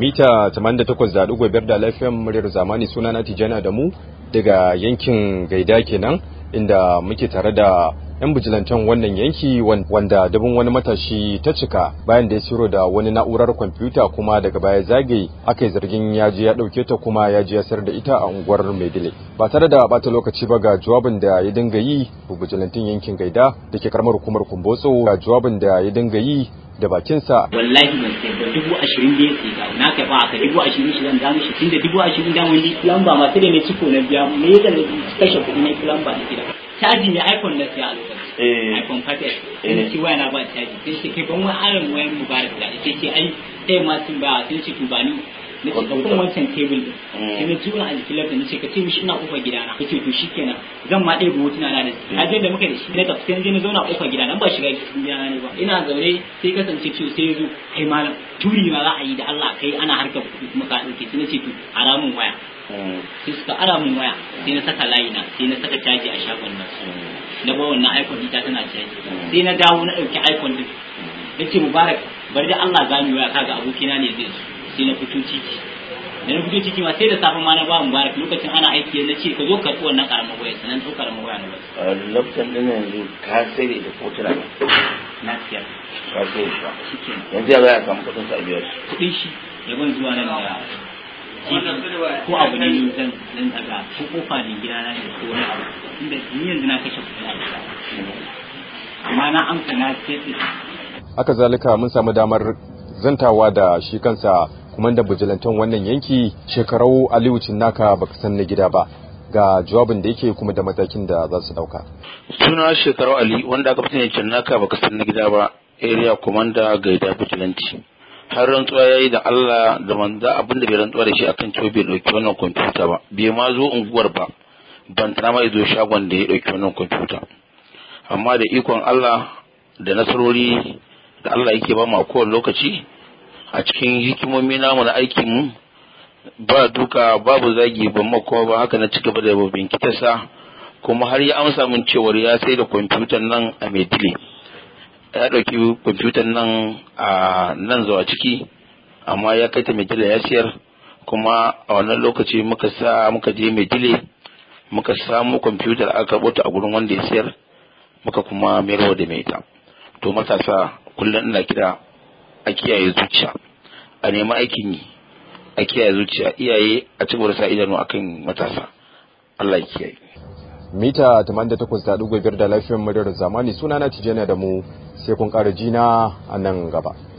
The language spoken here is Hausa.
mita 88.5 da lafiyan muryar zamani suna na Tijana da mu daga yankin Gaida kenan inda muke tare da yan bijilantan wannan yanki wanda dabin wani matashi ta cika bayan da ya ciro da wani na'urar kwamfuta kuma daga baya zagaye aka yi zargin ya je ya dauke ta kuma ya je ya sayar da ita a unguwar Maidile ba tare da bata lokaci ba ga jawabin da ya dinga yi bijilantin yankin Gaida da ke karamar hukumar Kumbotso ga jawabin da ya dinga yi da bakinsa. Wallahi ban sai ba dubu ashirin da ya sai ga na kai ba aka dubu ashirin shi zan damu shi tunda dubu ashirin da wani lamba masu da ne ciko na biya me ya zan kashe kuɗi na lamba na gida. Caji ne iPhone na siya a lokacin. iPhone 5S. Sai na ci waya na ba caji. Sai ce kai ban wani aron wayan mubarak da sai ce ai sai ma sun ba sai ce to ba ni na ce ka kuma wancan tebul din sai na tura a jikin laptop na ce ka ce mishi ina kofar gidana ya ce to shikenan zan ma ɗaya hotuna na da shi ajiyar da muka da shi na tafi sai na je na zauna a kofar gidana ba shiga cikin gidana ne ba ina zaune sai kasance ce sai ya zo kai malam turi ma za a yi da Allah kai ana harkar kuɗi kuma ka ɗauke sai na ce to ara min waya sai suka ara min waya sai na saka layi na sai na saka caji a shagon nan na ba wannan iPhone ita tana caji sai na dawo na ɗauki iPhone din na ce mubarak bari da Allah za mu waya kaga abokina ne zai zo sai na fito titi da na fito titi ma sai da safe ma na ba mubarak lokacin ana aiki na ce ka zo ka karɓi wannan karamar waya sannan ɗau karamar waya na ba. Laftan ɗin yanzu ka sai da ita ko tana na siyar. ka sai da yanzu ya za a samu kuɗin sa a biyar. Kuɗin shi ya ban zuwa nan da ko abu ne zan zan daga ko kofa ne gida na ne ko wani abu inda ni yanzu na kashe kuɗi a gida amma na amsa na sai haka zalika mun samu damar zantawa da shi kansa kumandan bijilantan wannan yanki shekarau aliyu cinnaka baka san na gida ba ga jawabin da yake kuma da matakin da za su dauka suna shekarau ali wanda aka fi cinnaka baka san na gida ba area commander gaida bijilanti har rantsuwa yayi da Allah da manza abin da bai rantsuwa da shi akan cewa bai dauki wannan kwamfuta ba bai ma zo unguwar ba ban tana ma zo shagon da ya dauki wannan kwamfuta amma da ikon Allah da nasarori da Allah yake ba mu a kowane lokaci a cikin hikimomi namu na aikin mu ba duka babu zagi ban ma kuma ba haka na ci gaba da bincikarsa kuma har ya amsa min cewar ya sai da kwamfutan nan a Maidile ya ɗauki kwamfutan nan a nan zuwa ciki amma ya kai ta Maidile ya siyar kuma a wannan lokaci muka sa muka je Maidile muka samu kwamfutar aka karɓo ta a gurin wanda ya siyar muka kuma mayarwa da mai ita to matasa kullum ina kira a kiyaye zuciya a nemi aikin yi a kiyaye zuciya iyaye a ci sa idanu akan matasa Allah ya kiyaye mita 88.5 da lafiyar muryar zamani sunana tijjana da mu sai kun ƙara jina a nan gaba